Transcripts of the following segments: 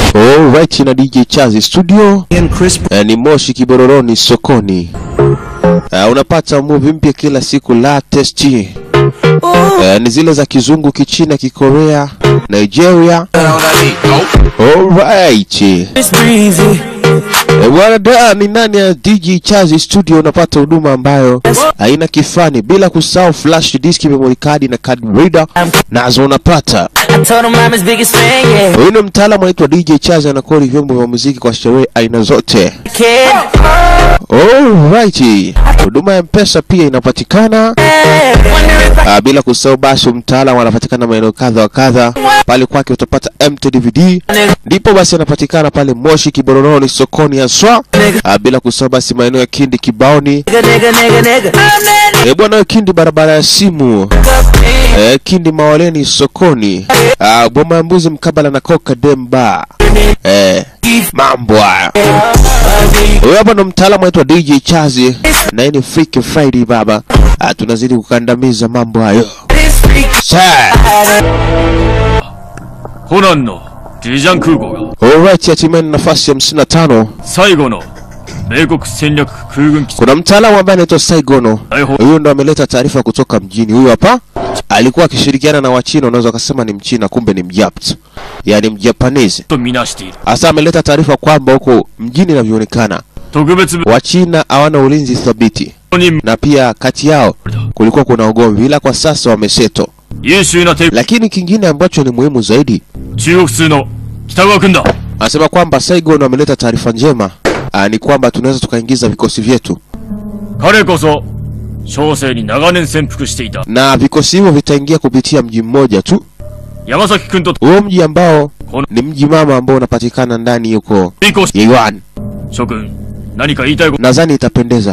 Alright, na DJ Chazi studio eh, ni Moshi Kibororoni sokoni. Eh, unapata movie mpya kila siku latest. Eh, ni zile za kizungu, kichina, kikorea, Nigeria. Alright. Eh, bwana da ni nani ya DJ Chazi studio unapata huduma ambayo haina kifani bila kusahau flash disk, memory card na card reader nazo unapata. I told him I'm his biggest fan, yeah. Huyu ni mtaalamu anaitwa DJ Chazi, anakodi vyombo vya muziki kwa sherehe aina zote. Kid, Alright. Huduma ya Mpesa pia inapatikana. wonder if I Ah, bila kusahau basi mtaalamu anapatikana maeneo kadha wa kadha. Pale kwake utapata MTDVD. Ndipo basi anapatikana pale Moshi Kibororoni sokoni haswa. Ah, bila kusahau basi maeneo ya Kindi Kibaoni. nigga, nigga, nigga, nigga. I'm that Eh, bwana Kindi barabara ya simu. nigga, man. Eh, Kindi Mawaleni sokoni. Ah, Boma ya Mbuzi mkabala na Coca Demba. Eh, mambo haya. Huyu hapa ndo mtaalamu wetu wa DJ Chazi na hii ni Freak Friday baba. Ah, tunazidi kukandamiza mambo hayo. This freak Sir. コナンのジジャン空港が Alright, hatimaye ni nafasi ya 55. 最後の米国戦略空軍基地 Kuna mtaalamu ambaye anaitwa Saigono. 大砲 Huyu ndo ameleta taarifa kutoka mjini. Huyu hapa alikuwa akishirikiana na Wachina, unaweza ukasema ni Mchina, kumbe ni Mjapt, yaani Mjapanese. とみなしている Hasa ameleta taarifa kwamba huko mjini inavyoonekana 特別部 Wachina hawana ulinzi thabiti, に na pia kati yao kulikuwa kuna ugomvi, ila kwa sasa wameseto. 優秀な帝 Lakini kingine ambacho ni muhimu zaidi, 中国通の北川君だ anasema kwamba Saigon wameleta taarifa njema aa, ni kwamba tunaweza tukaingiza vikosi vyetu 彼こそ小生に長年潜伏していた na vikosi hivyo vitaingia kupitia mji mmoja tu, 山崎君と huo mji ambao この ni mji mama ambao unapatikana ndani yuko 追行し Yuan. 諸君何か言いたいこと Nadhani itapendeza.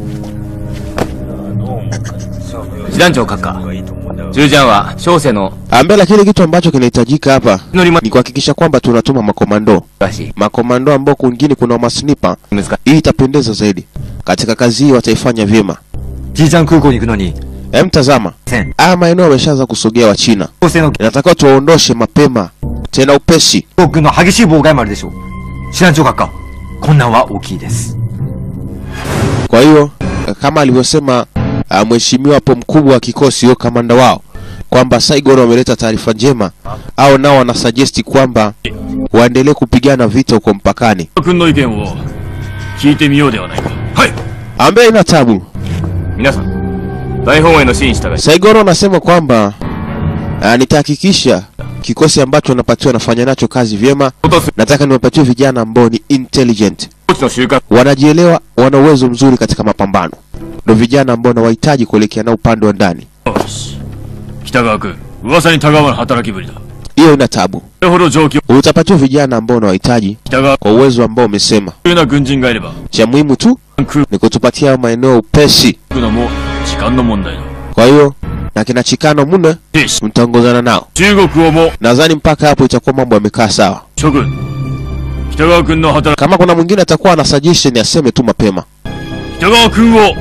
師団長閣下従ジャンは小生の Ambe, lakini kitu ambacho kinahitajika hapa 乗りま ni kuhakikisha kwamba tunatuma makomando, らしい makomando ambao kwingine kuna masnipa. 難しい Hii itapendeza zaidi katika kazi hii, wataifanya vyema. ジージャン空港に行くのに Hem, tazama 戦 haya maeneo yameshaanza kusogea wa China, 小生の inatakiwa tuwaondoshe mapema tena upesi. 航空の激しい妨害もあるでしょう師団長閣下困難は大きいです Kwa hiyo kama alivyosema uh, mheshimiwa hapo mkubwa wa kikosi huyo kamanda wao kwamba Saigon wameleta taarifa njema, au nao wanasuggest kwamba waendelee kupigana vita huko mpakani. 君の意見を聞いてみようではないかはい Ambaye ina tabu. 皆さん大本営の指示に従い Saigon anasema kwamba uh, nitahakikisha kikosi ambacho napatiwa nafanya nacho kazi vyema. 落とす Nataka niwapatie vijana ambao ni intelligent, コーチの収穫 wanajielewa, wana uwezo mzuri katika mapambano. Ndio vijana ambao nawahitaji kuelekea nao upande wa ndani. よし北川君噂にたがわぬ働きぶりだ Hiyo ina tabu. それほど状況 Utapatiwa vijana ambao unawahitaji 北川 kwa uwezo ambao umesema. というような軍人がいれば Cha muhimu tu 空 ni kutupatia hayo maeneo upesi. くのも時間の問題だ Kwa hiyo na kina Chikano mune 兵士 mtaongozana nao. 中国をも Nadhani mpaka hapo itakuwa mambo yamekaa sawa. 諸君北川君の働 Kama kuna mwingine atakuwa na suggestion aseme tu mapema. き北川君を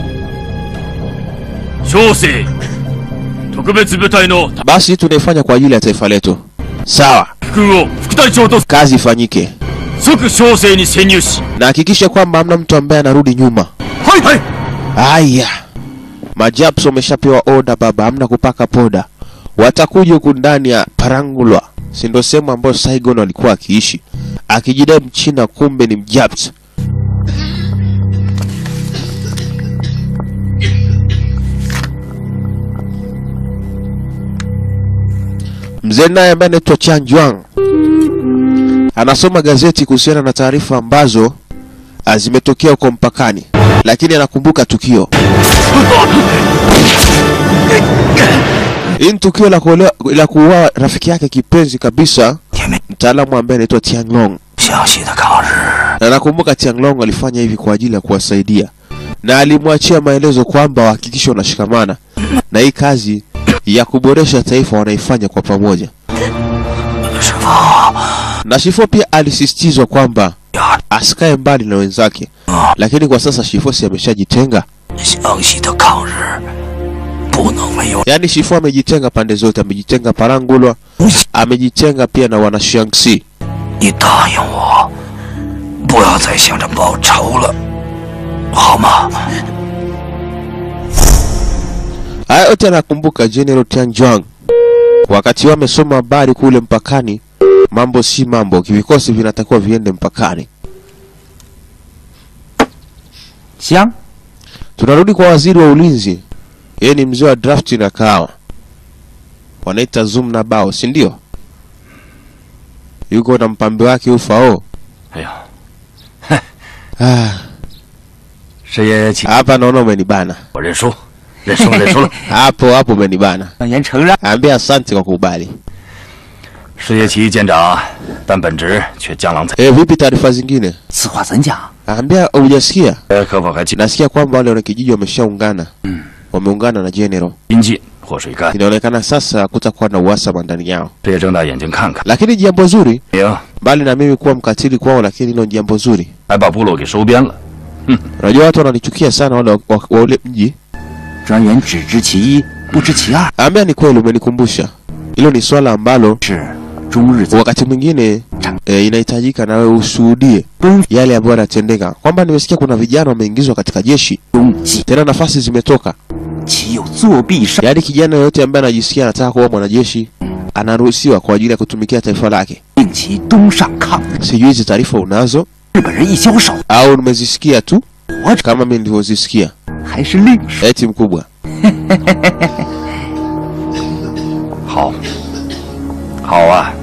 小生特別部隊の Basi tunaifanya kwa ajili ya taifa letu. Sawa, 滝君を副隊長と kazi ifanyike, 即小生に潜入し na hakikisha kwamba hamna mtu ambaye anarudi nyuma. はいはい Aya, majaps wameshapewa oda baba, hamna kupaka poda. Watakuja huku ndani ya Parangulwa, si ndio sehemu ambayo Saigon alikuwa akiishi, akijidai Mchina, kumbe ni Mjaps. Mzee naye ambaye anaitwa Chan Juang anasoma gazeti kuhusiana na taarifa ambazo ah, zimetokea huko mpakani, lakini anakumbuka tukio. Hii ni tukio la kuolewa- la kuuawa rafiki yake kipenzi kabisa, mtaalamu ambaye anaitwa Tianglong. 详细的抗日。 Na nakumbuka Tianglong alifanya hivi kwa ajili ya kuwasaidia, na alimwachia maelezo kwamba wahakikishe wanashikamana na hii kazi ya kuboresha taifa wanaifanya kwa pamoja. 师傅， Na Shifo pia alisisitizwa kwamba asikae mbali na wenzake, lakini kwa sasa Shifo si ameshajitenga. 详细的抗日不能没有 Yaani Shifo amejitenga pande zote, amejitenga Parangulwa, amejitenga pia na wana Shaanxi. 你答应我，不要再想着报仇了，好吗？ Haya yote anakumbuka General Tianjuang wakati wao amesoma habari kule mpakani. Mambo si mambo, vikosi vinatakiwa viende mpakani. 香， Tunarudi kwa waziri wa ulinzi, yeye ni mzee wa drafti na kahawa, wanaita zoom na bao, si ndio? Yuko na mpambe wake ufao. 哎呀， Ah, 师爷，请 hapa naona umenibana 我认输，认输了，认输了。 hapo hapo, umenibana. 让言承让。 Ambia asante kwa kukubali. 师爷起义舰长，但本职却江郎才。 Eh, vipi taarifa zingine? 此话怎讲？ Ambia hujasikia? 呃，可否还请 Nasikia kwamba wale wanakijiji wameshaungana, wameungana na General. 临近或水干？ Inaonekana sasa kutakuwa na uhasama ndani yao, 师爷睁大眼睛看看， lakini jambo zuri, 明 mbali na mimi kuwa mkatili kwao, lakini hilo ni jambo zuri. 还把部落给收编了。 Unajua watu wananichukia sana wale wa, wa, wa ule mji. 专员只知其一，不知其二， Ambia ni kweli, umenikumbusha hilo. Ni swala ambalo 是终日在 wakati mwingine e, inahitajika na wewe ushuhudie 奔 yale ambayo yanatendeka, kwamba nimesikia kuna vijana wameingizwa katika jeshi, 中计， tena nafasi zimetoka. 岂有作弊上？ Yaani kijana yoyote ambaye anajisikia anataka kuwa mwanajeshi anaruhusiwa kwa ajili ya kutumikia taifa lake. 令其东上抗日， Sijui hizi taarifa unazo 日本人一消手， au nimezisikia tu 我 kama mimi nilivyozisikia. 还是另说。 Eti mkubwa, 好，好啊！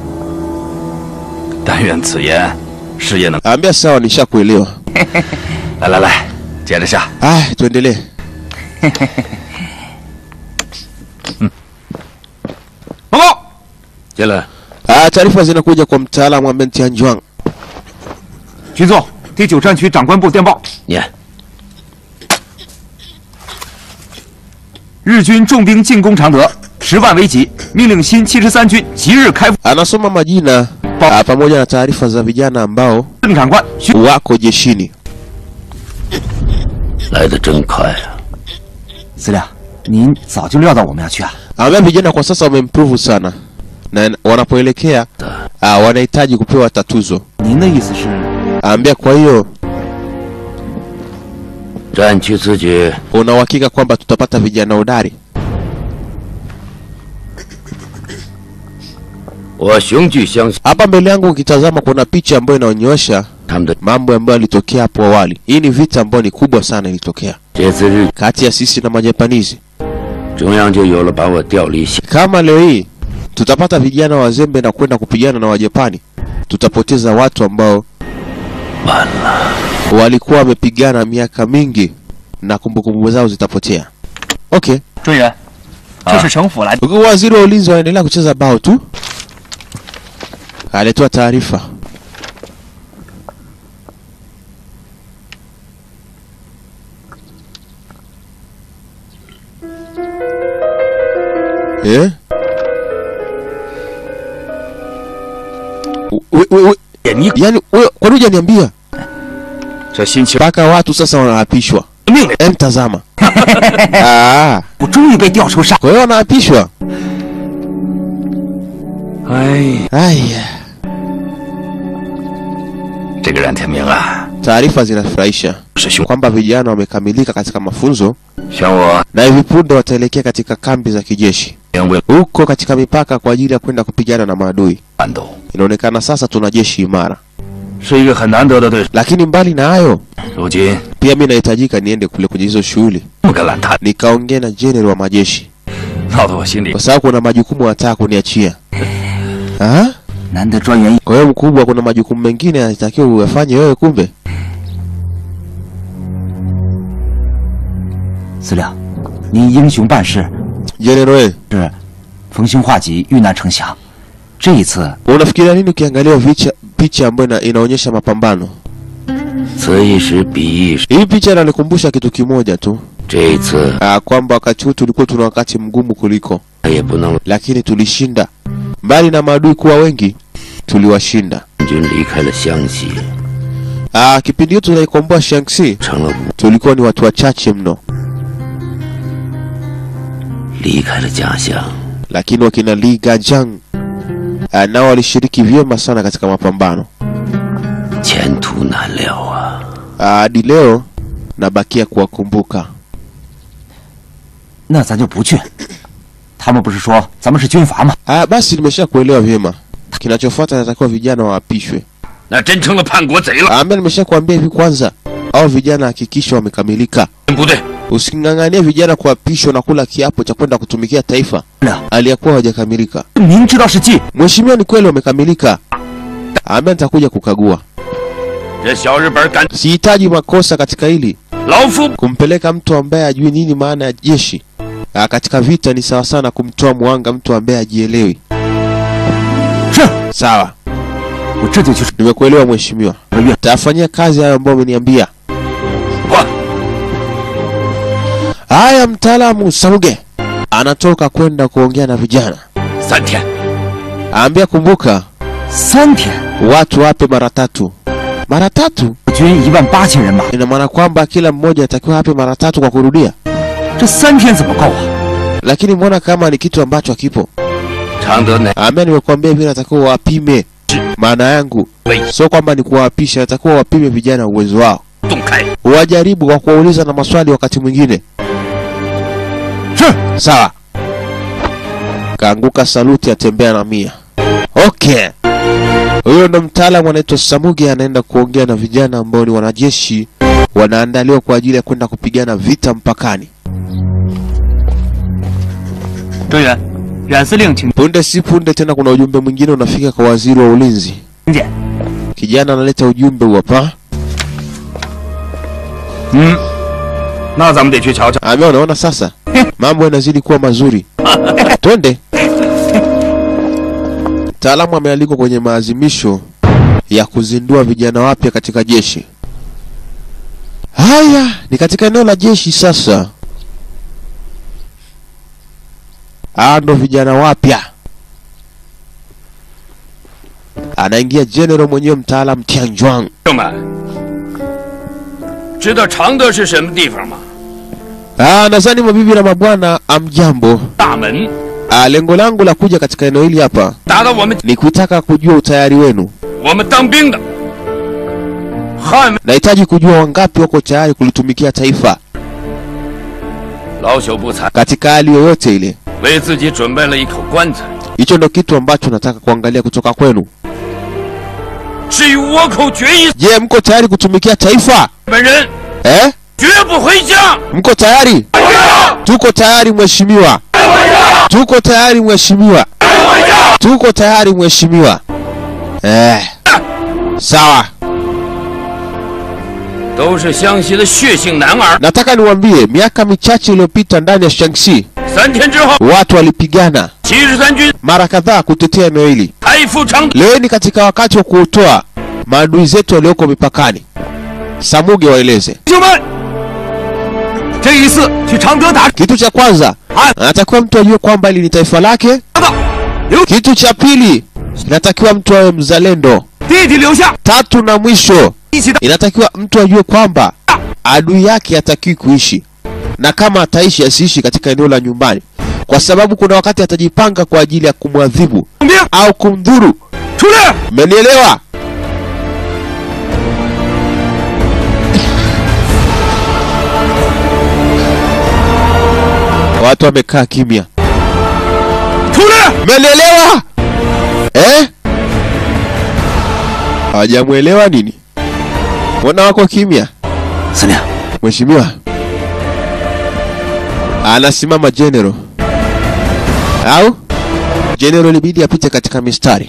但愿此言，师爷能 ambia sawa, nishakuelewa. 来来来，接着下。 Aya, tuendelee. 报告，接了。 Ah, taarifa zinakuja kwa mtaalamu ambaye ni Tianjuang. 局座，第九战区长官部电报： 念。 日军重兵进攻常德，十万为己，命令新七十三军即日开赴。 Anasoma majina ah, pamoja na taarifa za vijana ambao 司令长官需 wako jeshini. 来的真快啊！ 司令，您早就料到我们要去啊？ Ambia vijana kwa sasa wameimprove sana na wanapoelekea ah, wanahitaji kupewa tatuzo. 您的意思是？ Ambia kwa hiyo 战区此举 una uhakika kwamba tutapata vijana hodari? 我雄踞相信 Hapa mbele yangu ukitazama kuna picha ambayo inaonyesha 他们的 mambo ambayo yalitokea hapo awali. Hii ni vita ambayo ni kubwa sana ilitokea 这次日 kati ya sisi na Majapanizi. 中央就有了把我调离下 Kama leo hii tutapata vijana wazembe na kwenda kupigana na Wajapani, tutapoteza watu ambao 完了。 walikuwa wamepigana miaka mingi na kumbukumbu zao zitapotea. Okay, 专员，这是省府来的。 huku waziri wa ulinzi wanaendelea kucheza bao tu, alitoa taarifa. Eh? We- we- we- 你 Yaani wewe kwa nini hujaniambia? 这新情 Mpaka watu sasa wanaapishwa. 命令， Em, tazama. Ah, 我终于被调出上。 kwa hiyo wanaapishwa. 哎， Aya, 这个冉天明啊， taarifa zinafurahisha 是兄， kwamba vijana wamekamilika katika mafunzo 选我 na hivi punde wataelekea katika kambi za kijeshi 为了 huko katika mipaka kwa ajili ya kwenda kupigana na maadui. 战斗， Inaonekana sasa tuna jeshi imara, 是一个很难得的对手。 lakini mbali na hayo 如今 pia mi nahitajika niende kule kwenye hizo shughuli 这么个懒摊， nikaongea na jenerali wa majeshi, 闹得我心里 kwa sababu kuna majukumu wanataka kuniachia. Ah? 难得专员 Kwa hiyo mkubwa, kuna majukumu mengine yanatakiwa uyafanye wewe. Kumbe 司令，您英雄办事， jenerali, 是逢凶化吉，遇难成祥。这一次 unafikiria nini ukiangalia picha picha ambayo ina, inaonyesha mapambano? 此一时彼一时， Hii picha inanikumbusha kitu kimoja tu, 这一次 ah, kwamba wakati huu tulikuwa tuna wakati mgumu kuliko, 也不能 lakini tulishinda. Mbali na maadui kuwa wengi, tuliwashinda. 军离开了湘西， Ah, kipindi hicho tunaikomboa Shanxi, 成了武， tulikuwa ni watu wachache mno, 离开了家乡， lakini wakina Li Gajang ah, nao walishiriki vyema sana katika mapambano. 前途难料啊！ Ah, Hadi leo nabakia kuwakumbuka. 那咱就不去。他们不是说咱们是军阀吗？ Ah, basi nimesha kuelewa vyema. Kinachofuata natakiwa vijana waapishwe. 那真成了叛国贼了。 Ambaye nimesha kuambia hivi kwanza, au vijana hakikisha wamekamilika. 不对， Using'ang'anie vijana kuapishwa na kula kiapo cha kwenda kutumikia taifa 了， aliyakuwa hawajakamilika. 明知道是计， Mheshimiwa, ni kweli wamekamilika. Ambaye nitakuja kukagua. 这小日本敢 Sihitaji makosa katika hili. 老夫 Kumpeleka mtu ambaye ajui nini maana ya jeshi ah, katika vita ni sawa sana kumtoa mwanga mtu ambaye ajielewi. 是 Sawa, 我这就去 nimekuelewa mheshimiwa. 个月。 Tafanyia kazi hayo ambayo umeniambia. 换 Haya, mtaalamu Samuge anatoka kwenda kuongea na vijana. 三天， Aambia kumbuka, 三天， watu wape mara tatu. Mara tatu 军一万八千人马， ina maana kwamba kila mmoja atakiwa ape mara tatu kwa kurudia, 这三天怎么够啊？ lakini mbona kama ni kitu ambacho hakipo? 常德乃 Aambia nimekuambia hivi, natakiwa wapime. Maana yangu 为 sio kwamba ni kuwaapisha, natakiwa wapime vijana uwezo wao, 洞开， wajaribu kwa kuwauliza na maswali wakati mwingine. 是 Sawa. Kaanguka saluti, atembea na mia. Okay. Huyo ndo mtaalamu anaitwa Samuge, anaenda kuongea na vijana ambao ni wanajeshi wanaandaliwa kwa ajili ya kwenda kupigana vita mpakani. 专员，冉司令请 Punde si punde tena, kuna ujumbe mwingine unafika kwa waziri wa ulinzi. 见。 Kijana analeta ujumbe huu hapa. 嗯，那咱们得去瞧瞧。 Amea, unaona sasa mambo yanazidi kuwa mazuri. Twende. Mtaalamu amealikwa kwenye maazimisho ya kuzindua vijana wapya katika jeshi. Haya, ni katika eneo la jeshi sasa. Hawa ndo vijana wapya. Anaingia general mwenyewe mtaalam Tianjuang. 朋友们，知道常德是什么地方吗？ Ah, nadhani mabibi na mabwana, amjambo. 大门， Ah, lengo langu la kuja katika eneo hili hapa 打到我们 ni kutaka kujua utayari wenu. 我们当兵的，捍卫 Nahitaji kujua wangapi wako tayari kulitumikia taifa 老朽不才， katika hali yoyote ile. 为自己准备了一口棺材。 Hicho ndo kitu ambacho nataka kuangalia kutoka kwenu. 至于倭寇决一， Je, mko tayari kutumikia taifa 本人 eh? 绝不回家。 Mko tayari? Tuko tayari mheshimiwa. Tuko tayari mheshimiwa. Tuko tayari mheshimiwa. Eh. Sawa. 都是湘西的血性男儿。 Nataka niwaambie miaka michache iliyopita ndani ya Shaanxi 三天之后， watu walipigana 七十三军 mara kadhaa kutetea eneo hili. 开赴常德。 Leo ni katika wakati wa kuotoa maadui zetu walioko mipakani. Samuge waeleze 兄弟们，这一次去常德打 kitu cha kwanza, anatakiwa mtu ajue kwamba hili ni taifa lake. 的，留 Kitu cha pili, inatakiwa mtu awe mzalendo. 弟弟留下， Tatu na mwisho, 一起的。 inatakiwa mtu ajue kwamba adui yake hatakiwi kuishi, na kama ataishi asiishi katika eneo la nyumbani, kwa sababu kuna wakati atajipanga kwa ajili ya kumwadhibu 总兵 au kumdhuru. 出列， Mmenielewa? Watu wamekaa kimya. 出列， Mmenielewa? Eh? Hawajamwelewa nini? Mbona wako kimya? 司令， Mheshimiwa. Anasimama general. Au? General ilibidi apite katika mistari.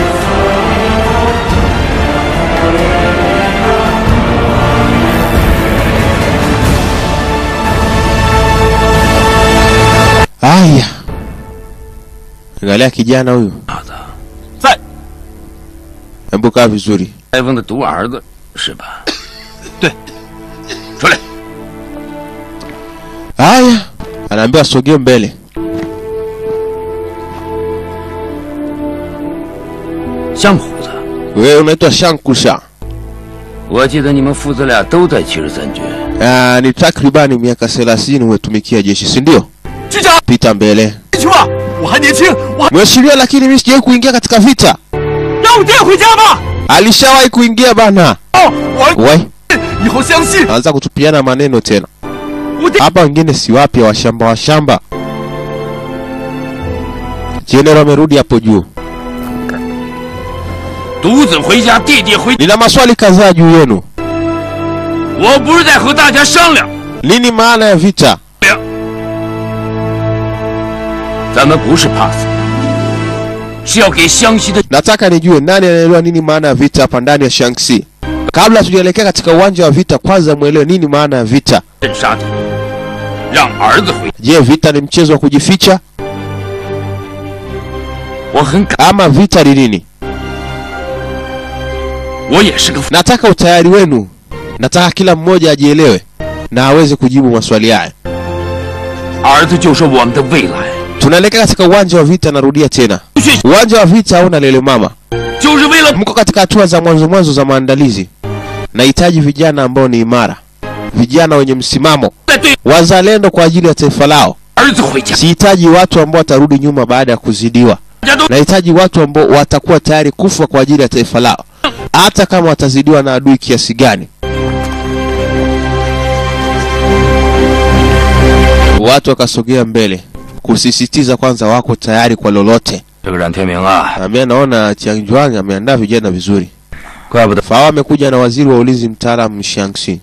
Aya. Angalia kijana huyu. 在 Hebu kaa vizuri. 裁缝的独儿子是吧？ 对， 出来。 Haya, anaambiwa asogee mbele. 香虎子， Wewe unaitwa Shankusha. 我记得你们父子俩都在七十三军。 Ah, ni takribani miaka 30 umetumikia jeshi, si ndio? 局长， Pita mbele. 去吧，我还还年轻，我 Mheshimiwa, lakini mimi sijawahi kuingia katika vita. 让我爹回家吧。 Alishawahi kuingia bana. 哦，我 We, 以后相信 anaanza kutupiana maneno tena. 我爹。 Hapa wengine si wapya, washamba washamba. General amerudi hapo juu. 独子回家，弟弟回。 Nina maswali kadhaa juu yenu. 我不是在和大家商量， Nini maana ya vita? 咱们不是怕死，是要给湘西的 Nataka nijue nani anaelewa nini maana ya vita hapa ndani ya Shanxi. Kabla tujaelekea katika uwanja wa vita, kwanza mwelewe nini maana ya vita. 镇杀敌，让儿子回。 Je, vita ni mchezo wa kujificha 我很感， ama vita ni nini? 我也是个父。 Nataka utayari wenu. Nataka kila mmoja ajielewe na aweze kujibu maswali haya. 儿子就是我们的未来， Tunaelekea katika uwanja wa vita, narudia tena. 去 Uwanja wa vita hauna lele mama. 就是为了 Mko katika hatua za mwanzo mwanzo za maandalizi. Nahitaji vijana ambao ni imara, vijana wenye msimamo, 带队 wazalendo kwa ajili ya taifa lao. 儿子回家， Sihitaji watu ambao watarudi nyuma baada ya kuzidiwa. 大家都 Nahitaji watu ambao watakuwa tayari kufa kwa ajili ya taifa lao, hata kama watazidiwa na adui kiasi gani. Watu wakasogea mbele kusisitiza kwanza wako tayari kwa lolote. 这个冉天明啊， Ambaye naona Chiangjuang ameandaa vijana vizuri. 怪不得 Fao amekuja na waziri wa ulinzi mtaalamu Xiangxi.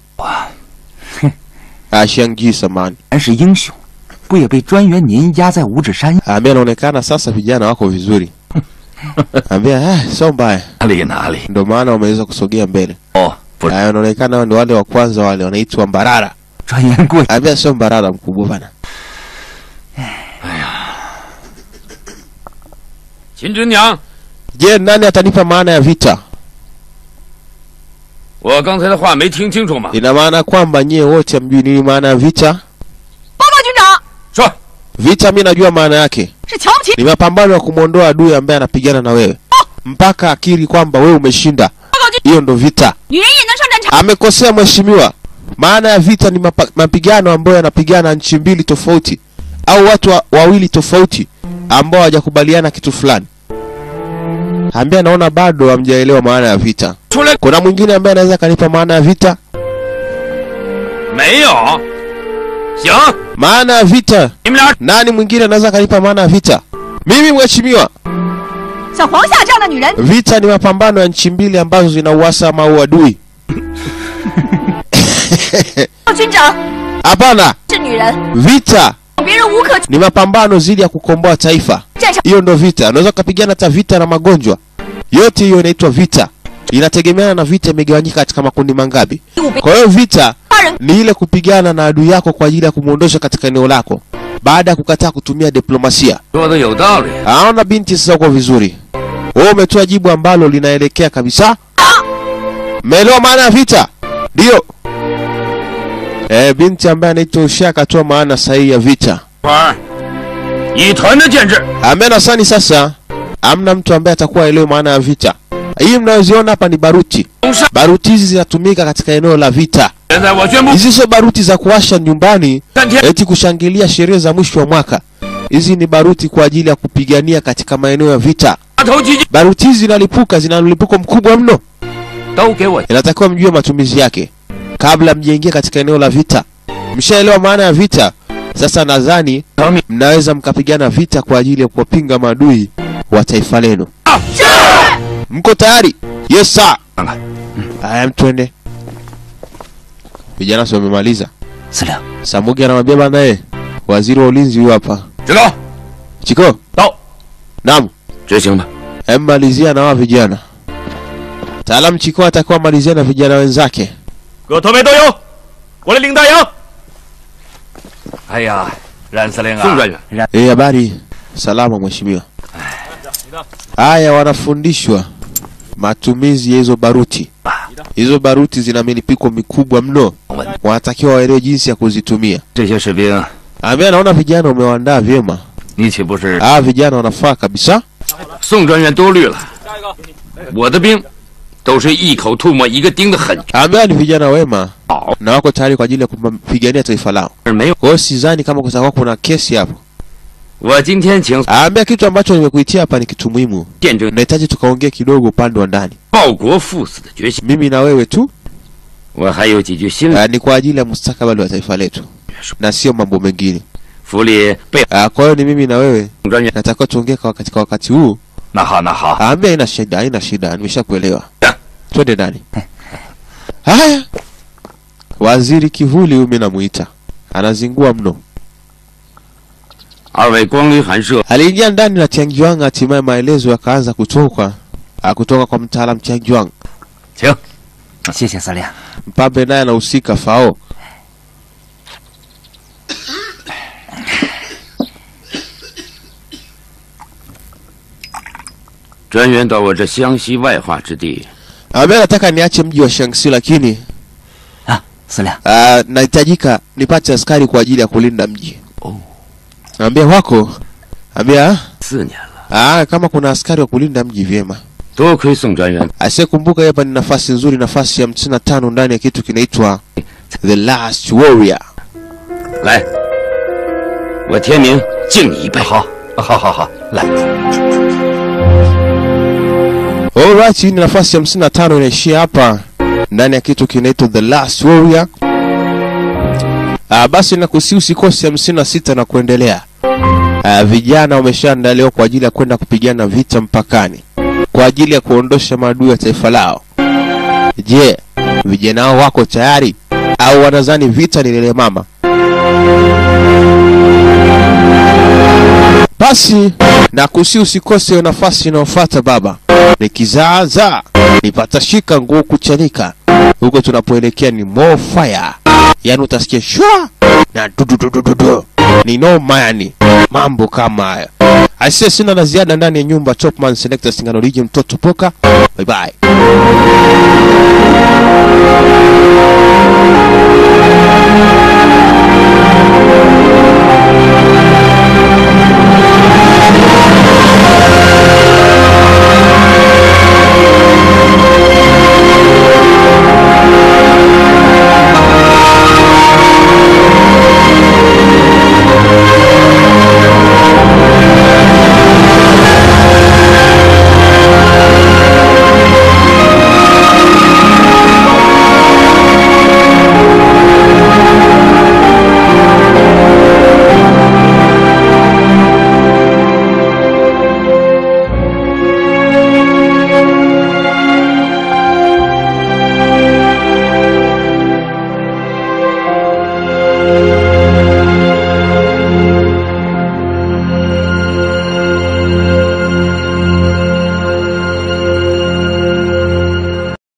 Ah, Xiangji samani. 还是英雄，不也被专员您压在五指山？ Ambaye anaonekana sasa vijana wako vizuri. Ambia ah, sio mbaya. 哪里哪里 Ndio maana wameweza kusogea mbele. 哦，不是 Haya, wanaonekana hao ndio wale wa kwanza wale wanaitwa Mbarara. 专员过去， Ambia sio Mbarara mkubwa bana. 秦真娘， Je, nani atanipa maana ya vita? 我刚才的话没听清楚吗？ Ina maana kwamba nyie wote hamjui nini maana ya vita? 报告军长， 说， Vita mimi najua maana yake. 是瞧不起 Ni mapambano ya kumwondoa adui ambaye anapigana na wewe. Mpaka akiri kwamba wewe umeshinda. Hiyo ndo vita. 女人也能上战场。 Amekosea mheshimiwa. Maana ya vita ni mapa, mapigano ambayo yanapigana nchi mbili tofauti au watu wa, wawili tofauti ambao hawajakubaliana kitu fulani. Ambia naona bado hamjaelewa maana ya vita. 出来 Kuna mwingine ambaye anaweza kanipa maana ya vita? 没有？行， Maana ya vita. 你们俩 Nani mwingine anaweza kanipa maana ya vita? Mimi mheshimiwa. 像黄夏这样的女人， Vita ni mapambano ya nchi mbili ambazo zina uhasama au adui. 军长 Hapana, 是女人， vita 别人无可 ni mapambano zidi ya kukomboa taifa. 战场 Hiyo ndo vita. Unaweza ukapigana hata vita na magonjwa, yote hiyo inaitwa vita. Inategemeana na vita imegawanyika katika makundi mangapi. 武被 Kwa hiyo vita 他人 ni ile kupigana na adui yako kwa ajili ya kumwondosha katika eneo lako baada ya kukataa kutumia diplomasia. 说的有道理。 Aona binti sasa uko vizuri. Wewe umetoa jibu ambalo linaelekea kabisa. Mmeelewa maana ya vita? Ndio. Eh, binti ambaye anaitwa Usha akatoa maana sahihi ya vita. 花儿，以团的建制， Amena sani sasa amna mtu ambaye atakuwa elewe maana ya vita. Hii mnayoziona hapa ni baruti. 攻上。 Baruti hizi zinatumika katika eneo la vita. 现在我宣布， Hizi sio baruti za kuwasha nyumbani 三天 eti kushangilia sherehe za mwisho wa mwaka. Hizi ni baruti kwa ajili ya kupigania katika maeneo ya vita. 大头基金 Baruti hizi zinalipuka, zina mlipuko mkubwa mno. 都给我 Inatakiwa mjue matumizi yake kabla mjaingia katika eneo la vita. Mshaelewa maana ya vita? Sasa nadhani 成命。 mnaweza mkapigana vita kwa ajili ya kuwapinga maadui wa taifa lenu. Mko tayari? Yes sir. 看看， Haya, mtwende. Vijana si wamemaliza. 司令， Samugi anamwambia bana, eh, waziri wa ulinzi huyu hapa. 知道， Chiko, 到， naam, 执行吧。 hem malizia na hawa vijana. Taalamu Chiko atakuwa malizia na vijana wenzake. 各团委都有，我来领大营。 哎呀，冉司令宋啊， 专员， Eh, habari. Salama mheshimiwa. Haya, wanafundishwa matumizi ya hizo baruti. Hizo baruti zina milipuko mikubwa mno, wanatakiwa waelewe jinsi ya kuzitumia. 这些士兵， Ambaye naona vijana umewaandaa vyema. 你岂不是 Ah, vijana wanafaa kabisa. 宋专员多虑了。我的兵都是一口吐沫一个钉的狠， Ambaye ni vijana wema 好， na wako tayari kwa ajili ya kupigania taifa lao. 而没有 Kwa hiyo sidhani kama kutakuwa kuna kesi hapo. 我今天请 Aambia kitu ambacho nimekuitia hapa ni kitu muhimu. 见证 Nahitaji tukaongee kidogo upande wa ndani, 报国赴死的决心。 mimi na wewe tu. 我还有几句心里 Uh, ni kwa ajili ya mustakabali wa taifa letu na sio mambo mengine. 府里被 Uh, kwa hiyo ni mimi na wewe 专员 natakiwa tuongee kwa katika wakati huu. 那好，那好， Aambia haina shida, haina shida, nimeshakuelewa. Twende ndani. Haya, waziri kivuli huyu mimi namuita, anazingua mno. 二位光旅寒舍 Aliingia ndani na Tianjuang, hatimaye maelezo yakaanza kutoka ah, kutoka kwa mtaalam Tianjuang. 请。 谢谢司令。 Mpambe naye anahusika fao. 专员到我这湘西外化之地， Ambaye nataka niache mji wa Shaanxi, lakini 啊，司令， ah, nahitajika nipate askari kwa ajili ya kulinda mji. Ambia wako, ambia 四年了， ah, kama kuna askari wa kulinda mji vyema. 多亏宋专员 Asiyekumbuka hapa ni nafasi nzuri, nafasi ya hamsini na tano ndani ya kitu kinaitwa The Last Warrior. 来，我天明敬你一杯。 好，好，好，好，来， Alright, hii ni nafasi ya hamsini na tano inaishia hapa ndani ya kitu kinaitwa The Last Warrior. Ah, basi nakusi usikose hamsini na sita na kuendelea. Ah, vijana wameshaandaliwa kwa ajili ya kwenda kupigana vita mpakani kwa ajili ya kuondosha maadui ya taifa lao. Je, vijana hao wako tayari au wanadhani vita ni lele mama? Basi nakusi usikose hiyo nafasi inayofuata baba. Nikizaaza nipatashika nguo kuchanika. Huko tunapoelekea ni more fire, yaani utasikia shwa na dududududu, ni noma yani, mambo kama haya. Aisee, sina la ziada ndani ya nyumba. Topman Selector Singano Region, mtoto poka. Bye bye.